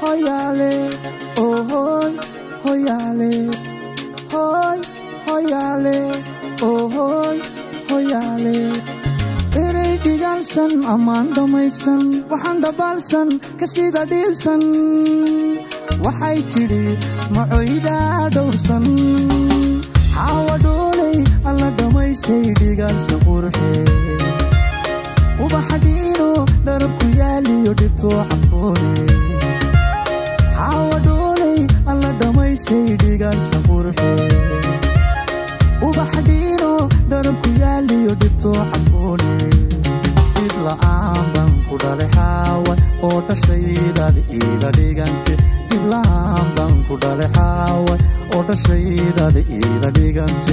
hoyaale ohoy hoyaale hoy hoyaale ohoy hoyaale erey dhigaalsan ammaan dhammaysan waxaan dhabaalsan ka sida dhiilsan waxay tidhi macoydaa dhowrsan xaawa dhooley alla dhammaysay dhigaalsa qurxee ubaxa dhiino dharabku yaaliyo dhibtoo xafoone xaawa dhooley alla dhammaysay dhigaalsa qurxee ubaxa dhiino dharabku yaaliyo dhibtoo xafoone dhib la'aan baan ku dhalay xaawa oo dhashaydaad iila dhigante dhib la'aan baan ku dhalay xaawa oo dhashaydaad iila dhigante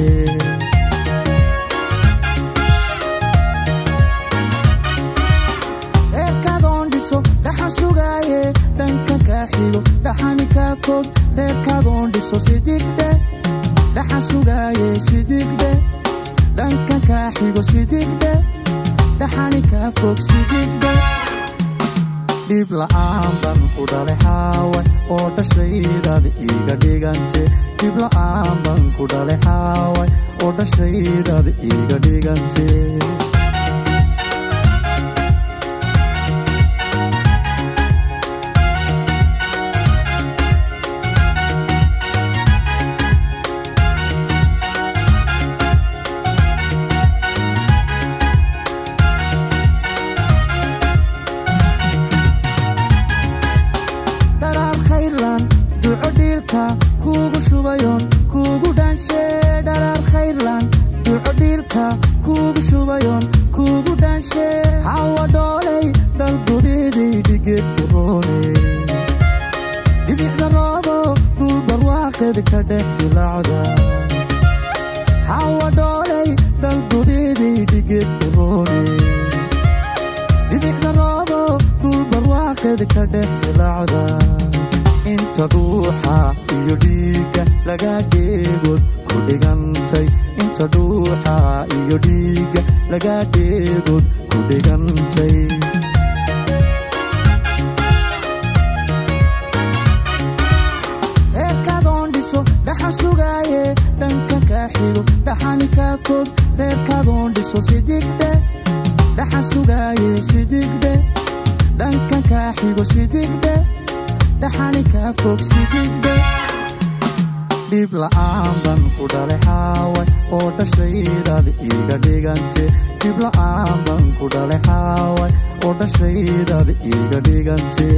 reerkaagoon dhiso dhaxan sugaaye dhanka kaa xigo dhaxani kaa fog reerkaagoon dhiso sidigdhe dhaxan sugaaye sidigdhe dhanka kaa xigo sidigdhe dhaxani kaa fog sidigdhe dhib la'aan baan ku dhalay xaawa oo dhashaydaad iiga dhigante dhib la'aan baan ku dhalay xaawa oo dhashaydaad iiga dhigante dharaar khayrlan duco dhiilka kuugu shubayon kuugu dhaanshe dharaar khayrlan duco dhiilka kuugu shubayon kuugu dhaanshe hawa dhoolay dalgudhiiday dhigeed kuroone dhibicda roobo dhul barwaaqeed ka dhex dilacda hawa dhoolay dalgudhiiday dhigeed kuroone dhibicda roobo dhul barwaaqeed ka dhex dilacda inta dhuuxa iyo dhiigga laga dheegood ku dhigantay inta dhuuxa iyo dhiigga laga dheegood ku dhigantay reerkaagoon dhiso dhaxan sugaaye dhanka kaa xigo dhaxani kaa fog reerkaagoon dhiso sidigdhe dhaxan sugaaye sidigdhe dhanka kaa xigo sidigdhe dhaxani kaa fog sidigdhe dhib la'aan baan ku dhalay xaawa oo dhashaydaad iiga dhigante dhib la'aan baan ku dhalay xaawa oo dhashaydaad iiga dhigante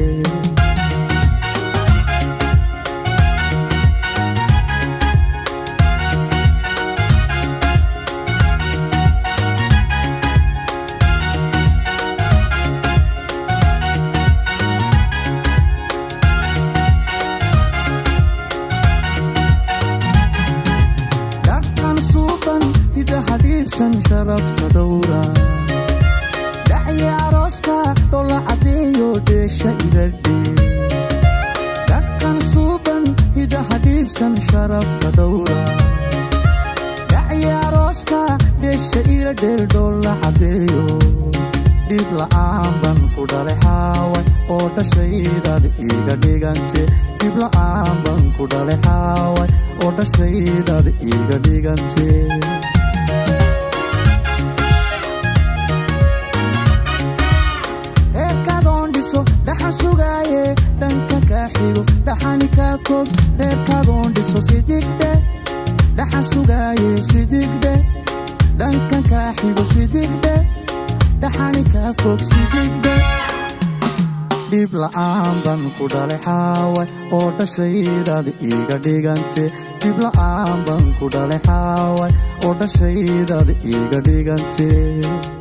dhaqan suuban hidaha dhiibsan sharafta dhowra dhacya arooska dhola cadeeyo dheesha iladhe dhaqan suuban hidaha dhiibsan sharafta dhowra dhacya arooska dheesha ila dheel dhola cadeeyo dhib la'aan baan ku dhalay xaawa oo dhashaydaad iiga dhigante dhib la'aan baan ku dhalay xaawa oo dhashaydaad iiga dhigante reerkaagoon dhiso dhaxan sugaaye dhanka kaa xigo dhaxani kaa fog reerkaagoon dhiso sidigdhe dhaxan sugaaye sidigdhe dhanka kaa xigo sidigdhe dhaxani kaa fog sidigdhe dhib la'aan baan ku dhalay xaawa oo dhashaydaad iiga dhigante dhib la'aan baan ku dhalay xaawa oo dhashaydaad iiga dhigante